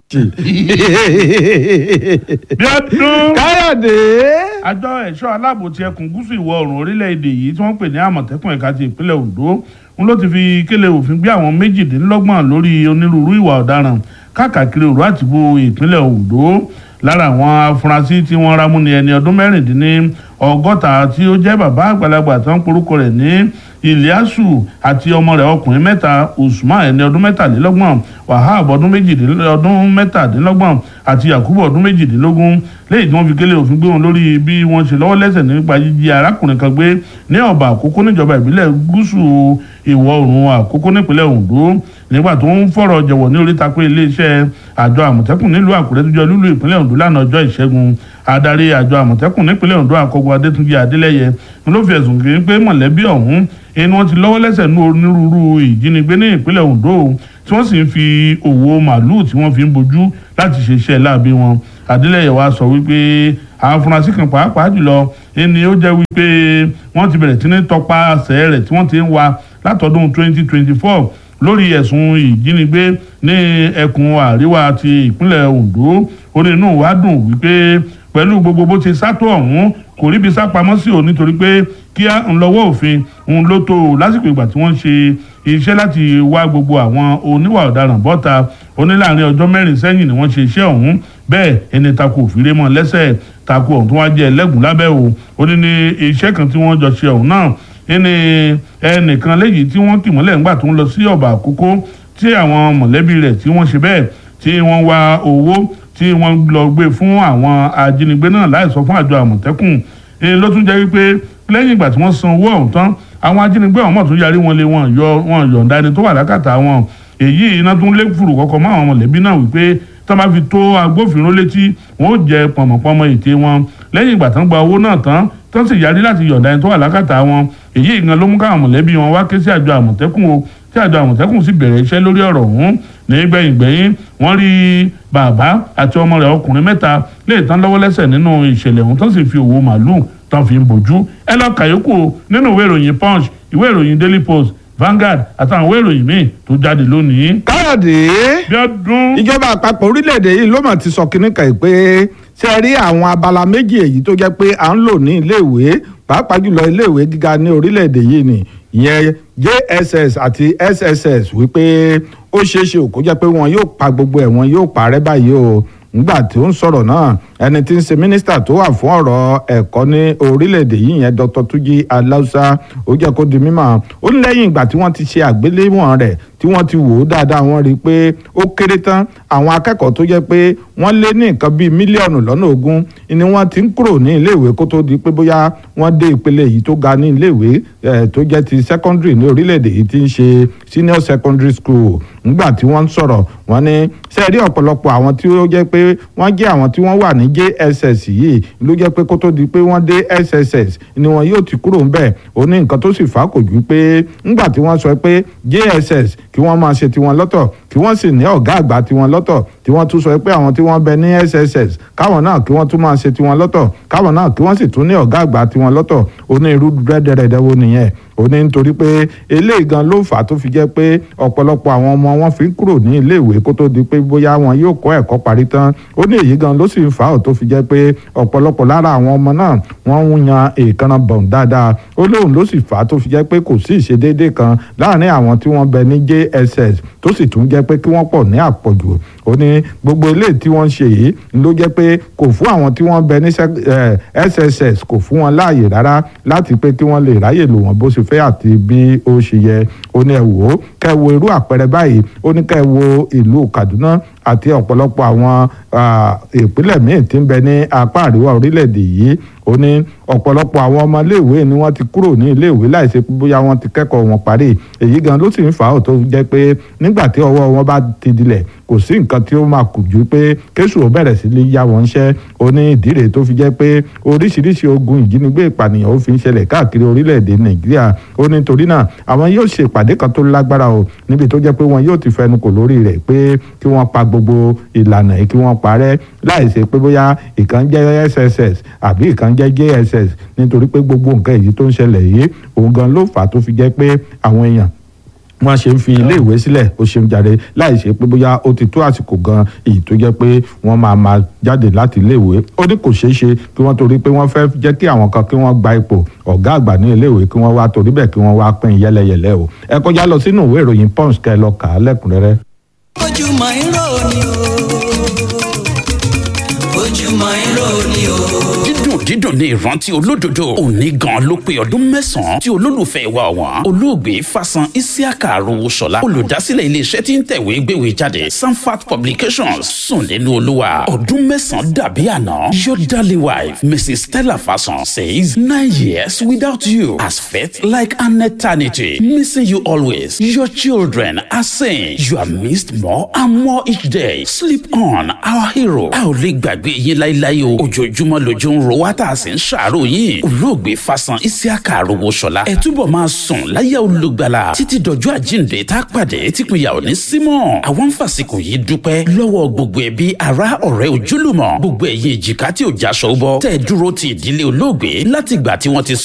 bí ọdún káyọ̀dé. àjọ ẹ̀ṣọ́ aláàbò ti ẹkùn gúúsù ìwọ̀ oòrùn orílẹ̀-èdè yìí tí wọ́n pè ní àmọ̀tẹ́kùn ẹ̀ka ti ìpínlẹ̀ ondo ń ló ti fi kélé òfin gbé àwọn méjìdínlọ́gbọ̀n lórí onírúurú ìwà ọ̀daràn káàkiri òru àtìbò ìpínlẹ̀ ondo lára àwọn afurasí tí wọ́n rámú ní ẹni ọdún mẹ́rìndínní ọgọ́ta tí ó jẹ́ bàbá àgbàlagbà tó ń porúkọ rẹ̀ ní iliasu àti ọmọ rẹ̀ ọkùnrin mẹ́ta usman ẹni ọdún mẹ́tàlélọ́gbọ̀n wahab ọdún méjìdínlọ́dún mẹ́tàdínlọ́gbọ̀n àti yakubu ọdún méjìdínlógún lẹ́yìn tí wọ́n fi kélé òfin gbé wọn lórí bí wọ́n ṣe lọ́wọ́ lẹ́sẹ̀ nípa jíjí arákùnrin kan gbé ní ọ̀bà àkókò níjọba ìbílẹ̀ gúúsù ìwọ̀ oòrùn àkókò nípínlẹ̀ ondo nígbà tó ń fọ̀rọ̀ jẹ̀wọ̀ ní oríta pé iléeṣẹ́ àjọ àmọ̀tẹ́kùn nílùú àkúrẹ́ tó jẹ́ lúlú ìpínlẹ̀ ondo lánàá ọjọ́ ìṣẹ́gun adarí àjọ àmọ̀tẹ́kùn nípínlẹ̀ ondo àkọ́gbọ́ adétúnjì adélẹ́yẹ ló fi ẹ̀sùn kiri pé mọ̀lẹ́bí ọ̀hún ẹni wọ́n ti lọ́wọ́ lẹ́sẹ̀ ní onírúurú ìjínigbé ní ìpínlẹ̀ ondo tí wọ́n sì ń fi òwò màálùú tí wọ́n fi ń bojú láti ṣe iṣẹ́ láabi wọn adélẹ́yẹ wa sọ wípé àwọn afurasí kan pàápàá jùlọ ẹni ó jẹ́ wípé wọ́n ti bẹ̀rẹ̀ sí ní tọpasẹ̀ rẹ̀ tí wọ́n ti ń wa látọdún 2024 lórí ẹ̀sùn ìjínigbé ní ẹkùn àríwá ti ìpínlẹ̀ ondo ó ní inú wa dùn wípé pẹ̀lú gbogbo bó ti sátó ọ̀hún kò ríbi sá pamọ́ sí o nítorí pé kí á ń lọ́wọ́ òfin òun ló tó o lásìkò ìgbà tí wọ́n ṣe iṣẹ́ láti wá gbogbo àwọn oníwà ọ̀daràn bọ́ta ó ní láàrin ọjọ́ mẹ́rin sẹ́yìn ni wọ́n ṣe iṣẹ́ ọ̀hún bẹ́ẹ̀ ẹni takò òfìrè mọ́ lẹ́sẹ̀ takò ọ̀hún tó wá jẹ́ ẹlẹ́gùn lábẹ́ o ó ní ní iṣẹ́ kan tí wọ́n jọ ṣe ọ̀hún náà ẹni ẹnìkan léyìí tí wọ́n kì mọ́lẹ̀ ńgbà tó ń lọ sí ọ̀bà àkókò tí àwọn mọ̀lẹ́bí rẹ̀ tí wọ́n ṣe bẹ́ẹ̀ tí wọ́n wá owó tí wọ́n lọ gbé fún àwọn ajínigbé náà láì sọ fún àjọ àmọ̀tẹ́kùn èyí ló tún jẹ́ wípé lẹ́yìn ìgbà tí wọ́n san owó ọ̀hún tán àwọn ajínigbé ọ̀hún mọ̀ tún yarí wọn lé wọn yọ wọn yọ̀ǹda ẹni tó wà lákàtà wọn èyí iná tún lé fùrù kọ̀ọ̀kan mọ́ àwọn mọ̀lẹ́bí náà wípé tó máa fi tó agbófinró létí wọn ó jẹ pọ̀mọ̀pọ̀mọ̀ ète wọn lẹ́yìn ìgbà tán gba owó náà tán tán sì yarí láti yọ̀ǹda ẹni tó wà lákàtà wọn èyí ìgan ló mú káwọn mọ̀lẹ́bí wọn wá ké sí àjọ àmọ̀tẹ́kùn o tí àjọ àmọ̀tẹ́kùn sì bẹ̀rẹ̀ iṣẹ́ lórí ọ̀rọ̀ ọ̀hún ní gbẹ̀yìngbẹ̀yìn wọ́n rí bàbá àti ọmọ rẹ̀ ọkùnrin mẹ́ta lè tán lọ́wọ́ lẹ́sẹ̀ nínú ìṣẹ̀lẹ̀ ọ̀hún tán sì fi òwò màálùú tán fi ń bòjú ẹ lọ kàyókù nínú ìwé ìròyìn punch ìwé ìròyìn daily post Vanguard àtàwọn ìwé ìròyìn míì tó jáde lónìí. káyọ̀dé bí ọdún ìjọba àpapọ̀ orílẹ̀-èdè yìí ló mọ̀ ti sọ kínní kan pé ṣe rí àwọn abala méjì èyí tó jẹ́ pé à ń lò ní iléèwé pàápàá jùlọ iléèwé gíga ní orílẹ̀-èdè yìí ni ìyẹn JSS àti SSS wípé ó ṣeé ṣe kó jẹ́ pé wọn yóò pa gbogbo ẹ̀ wọn yóò parẹ́ báyìí o nígbà tí ó ń sọ̀rọ̀ náà ẹni tí ń ṣe mínísítà tó wà fún ọ̀rọ̀ ẹ̀kọ́ ní orílẹ̀-èdè yìí yẹn Dr. Tuji Alausa ó jẹ́ kó di mímọ̀ ó ní lẹ́yìn ìgbà tí wọ́n ti ṣe àgbéléwọ̀n rẹ̀ tí wọ́n ti wò ó dáadáa wọ́n rí i pé ó kéré tán àwọn akẹ́kọ̀ọ́ tó jẹ́ pé wọ́n lé ní nǹkan bíi mílíọ̀nù lọ́nà ogún ni wọ́n ti ń kúrò ní iléèwé kó tó di pé bóyá wọ́n dé ìpele yìí tó ga ní iléèwé tó jẹ́ ti secondary ní orílẹ̀-èdè yìí ti ń ṣe senior secondary school nígbà tí wọ́n ń sọ̀rọ̀ wọ́n ní sẹ́ẹ̀rí ọ̀pọ̀lọpọ̀ àwọn tí ó jẹ́ pé wọ́n jẹ́ àwọn tí wọ́n wà ní JSS yìí ló jẹ́ pé kó tó di pé wọ́n dé SSS ni wọn yóò ti kúrò ńbẹ̀ ó ní nǹkan tó sì fà á kò ju pé ńgbà tí wọ́n sọ pé JSS kí wọ́n máa ṣe tiwọn lọ́tọ̀ kí wọ́n sì ní ọ̀gá àgbà tiwọn lọ́tọ̀ tí wọ́n tún sọ pé àwọn tí wọ́n bẹ ní SSS káwọn náà kí wọ́n tún máa ṣe tiwọn lọ́tọ̀ káwọn náà kí wọ́n sì tún ní ọ̀gá àgbà tiwọn lọ́tọ̀ ó ní irú rẹ́dẹ̀rẹ̀dẹ̀ wo nìyẹn ó ní nítorí pé eléyìí gan ló fà á tó fi jẹ́ pé ọ̀pọ̀lọpọ̀ àwọn ọmọ wọn fi ń kúrò ní iléèwé kó tó di pé bóyá wọn yóò kọ́ ẹ̀kọ́ parí tán ó ní èyí gan ló sì ń fà á tó fi jẹ́ pé ọ̀pọ̀lọpọ̀ lára àwọn ọmọ náà wọ́n ń yan èèkánná bọ̀n dáadáa ó lóun ló sì fà á tó fi jẹ́ pé kò sí ìṣedéédé kan láàárín àwọn tí wọ́n bẹ ní JSS tó sì tún jẹ́ pé kí wọ́n pọ̀ ní àpọ̀jù ó ní gbogbo ilé tí wọ́n ń ṣe yìí ló jẹ́ pé kò fún àwọn tí wọ́n bẹ ní SSS kò fún wọn láàyè rárá láti pé kí wọ́n lè ráyè lò wọ́n bó ṣe fẹ́ àti bí ó ṣe yẹ ó ní ẹ wò ó kẹ́ wo irú àpẹẹrẹ báyìí ó ní kẹ́ wo ìlú Kaduna àti ọ̀pọ̀lọpọ̀ àwọn ìpínlẹ̀ míì tí ń bẹ ní apá àríwá orílẹ̀-èdè yìí ó ní ọ̀pọ̀lọpọ̀ àwọn ọmọ iléèwé ni wọ́n ti kúrò ní iléèwé láìsí bóyá wọ́n ti kẹ́kọ̀ọ́ wọn parí èyí gan ló sì ń fà á tó jẹ́ pé nígbà tí ọwọ́ wọn bá ti dilẹ̀ kò sí nǹkan tí ó máa kù ju pé kéṣù ó bẹ̀rẹ̀ sí lè yá wọn ṣẹ́ ó ní ìdí rèé tó fi jẹ́ pé oríṣiríṣi ogun ìjínigbé ìpànìyàn ó fi ń ṣẹlẹ̀ káàkiri orílẹ̀-èdè Nàìjíríà ó ní torí náà àwọn yóò ṣe ìpàdé kan tó lágbára o níbi tó jẹ́ pé wọn yóò ti fẹnu kò lórí rẹ̀ pé kí wọ́n pa gbogbo ìlànà yìí kí wọ́n parẹ́ láìsí pé bóyá ìkan jẹ́ SSS àbí ìkan jẹ́ JSS nítorí pé gbogbo nǹkan èyí tó ń ṣẹlẹ̀ yìí òun gan ló fà á tó fi jẹ́ pé àwọn èèyàn wọ́n ṣe ń fi iléèwé sílẹ̀ ó ṣe ń jáde láì ṣe pé bóyá ó ti tó àsìkò gan èyí tó jẹ́ pé wọ́n máa máa jáde láti iléèwé ó ní kò ṣeé ṣe kí wọ́n torí pé wọ́n fẹ́ jẹ́ kí àwọn kan kí wọ́n gba ipò ọ̀gá àgbà ní iléèwé kí wọ́n wá torí bẹ́ẹ̀ kí wọ́n wá pín yẹ́lẹyẹ̀lẹ o ẹ kọjá lọ sínú ìwé ìròyìn punch kẹ́ lọ kà á lẹ́kùnrẹ́rẹ́. ojúmọ́ irọ́ ni o ojúmọ́ irọ́ ni o. dídùn dídùn ní ìrántí olódodo òní gan ló pé ọdún mẹ́sàn-án tí olólùfẹ́ wa ọ̀wọ́n olóògbé fasan isiaka arówóṣọlá olùdásílẹ̀ iléeṣẹ́ tí ń tẹ̀wé gbéwèé jáde sanfat publications sùn nínú olúwa ọdún mẹ́sàn-án dàbí àná your darling wife mrs stella fasan says nine years without you has felt like an eternity missing you always your children are saying you are missed more and more each day sleep on our hero a ò lè gbàgbé yín láíláí o ojoojúmọ́ lójú ń ro wá tá a sì ń ṣàárò yín olóògbé fasan isiaka arówóṣọlá ẹ túbọ̀ máa sùn láyà olùgbàlà títí dọjọ́ àjíǹde tá a pàdé típínyà ò ní símọ́ àwọn ń fàsìkò yìí dúpẹ́ lọ́wọ́ gbogbo ẹbí ará ọ̀rẹ́ ojúlùmọ̀ gbogbo ẹ̀yin èjìká tí ò jáṣọ bọ́ tẹ́ ẹ dúró ti ìdílé olóògbé látìgbà tí wọ́n ti